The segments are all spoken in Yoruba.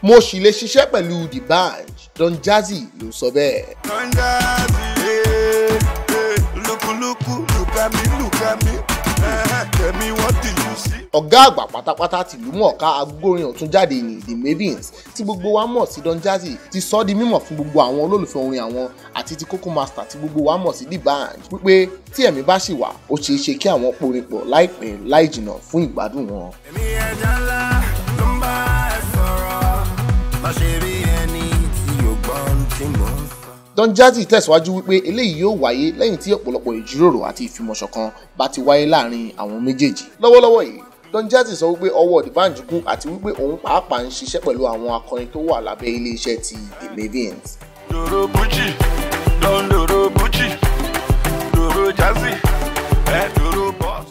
mo sì lè ṣiṣẹ́ pẹ̀lú the band Don Jazzy ló sọ bẹ́ẹ̀. Don Jazzy, hey, hey, lukuluku, look at me, look at me. Uh, tell me what do you see? ọ̀gá àgbà pátápátá tìlú mọ̀ọ́ká agbórin ọ̀tún jáde ní the Mavins tí gbogbo wa mọ̀ sí Don Jazzy ti sọ ọ́ di mímọ̀ fún gbogbo àwọn olólùfẹ́ orin àwọn àti ti Koko Master tí gbogbo wa mọ̀ sí the band wípé tí ẹ̀mí bá sì wà ó ṣeé ṣe kí àwọn porin pọ̀ láìpẹ́ láì jìnnà fún ìgbádùn wọn. Èmi ẹja ńlá ló ń bá ẹ sọ̀rọ̀. Má ṣe rí ẹni tí yóò gbọ́ ohun tí mò ń sọ. Don Jazzy tẹ̀síwájú wípé eléyìí yóò wáyé lẹ́yìn tí ọ̀pọ̀lọpọ̀ ìjíròrò àti ìfimọ̀ṣọ̀kan bá ti wáyé láàrin àwọn méjèèjì. lọ́wọ́lọ́wọ́ yìí Don Jazzy sọ wípé ọwọ́ D'banj kún àti wípé òun pàápàá ń ṣiṣẹ́ pẹ̀lú àwọn akọrin tó wà lábẹ́ iléeṣẹ́ ti The Mavins. Dòrò Bùjì, Don Dòrò Bùjì, Dòrò Jazzy, ẹ Dòrò Boss.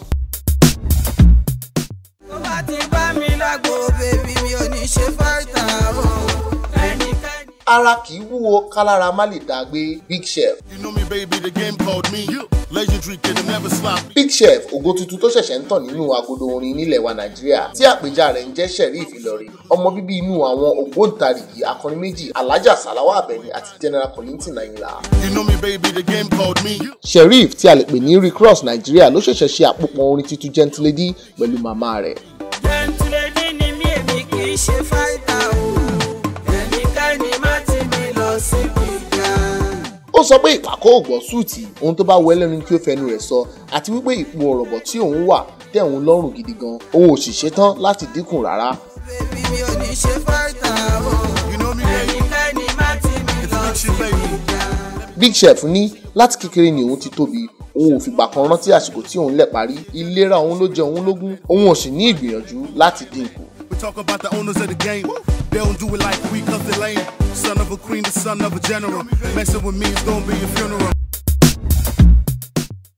tó bá ti bá mi lágbo bèbí mi ò ní ṣe fáìtà o. ẹnikẹ́ni. ara kì í wúwo kálára má lè dá gbé Big Chef You know me, baby, the game called me. Legendary kid that never slop. Big Chef ògo tuntun tó ṣẹ̀ṣẹ̀ ń tàn nínú agodo orin nílẹ̀ wa Nàìjíríà tí àpèjá rẹ̀ ń jẹ́ Sheriff Ìlọrin ọmọ bíbí inú àwọn ògbóǹtarìgì akọrin méjì Alhaja Salawa Abeni àti General Kollington Ayinla. You know me, baby, the game called me. Sheriff tí a lè pè ní Rick Ross Nàìjíríà ló ṣẹ̀ṣẹ̀ ṣe àpòpọ̀ orin tuntun Gentle Lady pẹ̀lú màmá rẹ̀. jẹ́ntìlẹ́dì ni mí èmi kì í ṣe fáìtà o. ẹnikẹ́ni má ti mi lọ síbi ìjà. ó sọ pé ìpàkọ́ ògbọ́ súùtì ohun tó bá wọ ẹlẹ́nu kí ó fẹnu rẹ̀ sọ àti wípé ipò ọ̀rọ̀bọ̀ tí òun wà tẹ́ òun lọ́rùn gidi gan òun ò sì ṣetán láti dínkù rárá. bèbí mi ò ní ṣe fáìtà o. You know me, baby. ẹnikẹ́ni má ti mi lọ It's síbi baby. ìjà. Big Chef ní láti kékeré ni òun ti tóbi òun ò fìgbà kan rántí àsìkò tí òun lẹ̀ parí ìlera òun ló jẹ òun lógún òun ò sì ní ìgbìyànjú láti dínkù. We talk about the owners of the game. They don't do it like we cause they lame. Son of a queen, the son of a general. Messing with me is gonna be a funeral.